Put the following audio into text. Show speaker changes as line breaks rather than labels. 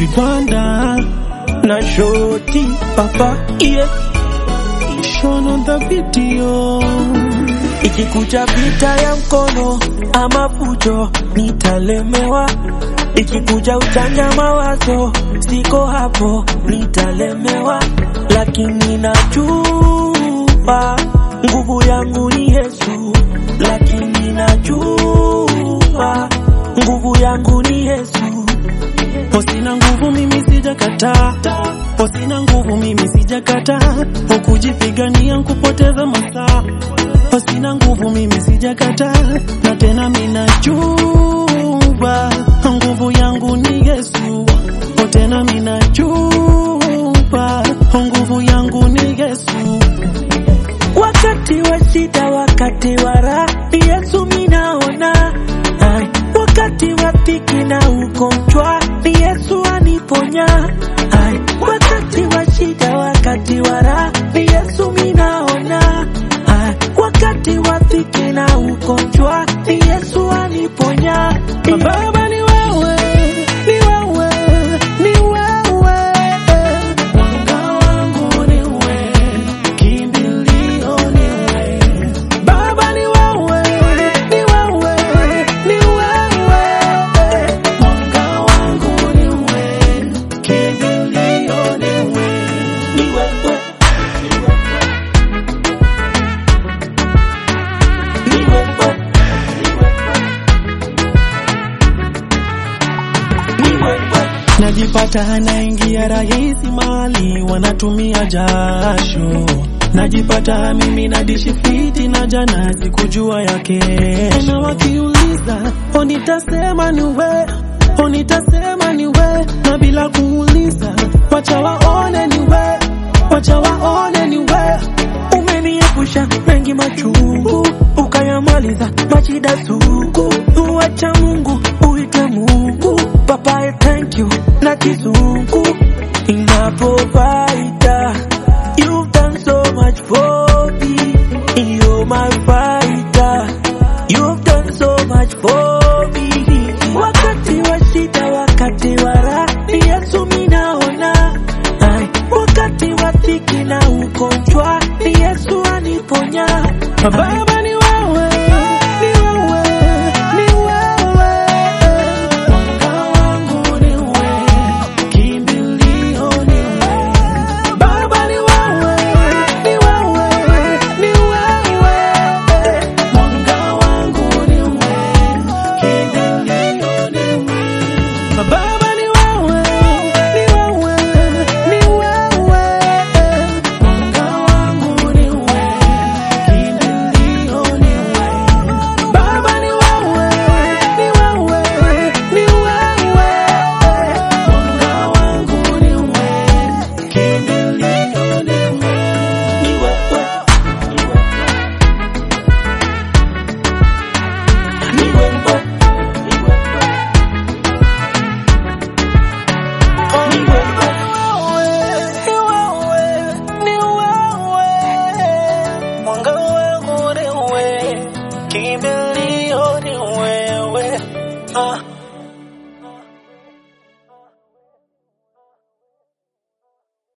vibanda
na shoti papa yeah.
shown on the video
Ikikuja vita ya mkono ama fujo nitalemewa, ikikuja uchanja mawazo siko hapo nitalemewa, lakini najua nguvu yangu ni Yesu, lakini najua nguvu yangu ni Yesu.
Sina nguvu mimi sijakataa, sina nguvu mimi sijakataa, ukujipigania kupoteza masaa. Sina nguvu mimi sijakataa, na tena minajua nguvu yangu ni Yesu, tena minajua nguvu yangu ni Yesu.
Wakati wa shida, wakati wa raha, Yesu minaona. Ai, wakati wa dhiki na ugonjwa, Yesu aniponya. Ai, wakati wa shida, wakati wa raha, Yesu minaona. Ai, wakati wa dhiki na ugonjwa, Yesu aniponya.
Baba ni wewe, ni wewe, ni wewe. Mwanga wangu ni wewe, kimbilio ni wewe. Baba ni wewe, ni wewe, ni wewe. Mwanga wangu ni wewe, kimbilio ni wewe.
Ni wewe. Ni wewe. Ni wewe.
Najipata naingia rahisi mali wanatumia jasho, najipata mimi nadishi fiti na jana sikujua ya kesho. Na wakiuliza o, nitasema ni we, o, nitasema ni we, na bila kuuliza wacha waone ni we, wacha waone ni we.
Umeniepusha mengi machungu, ukayamaliza mashida sugu. Uacha Mungu uite Mungu, Papa I thank you na kizungu ina provider. You've done so much for me, you're my fighter. You've done so much for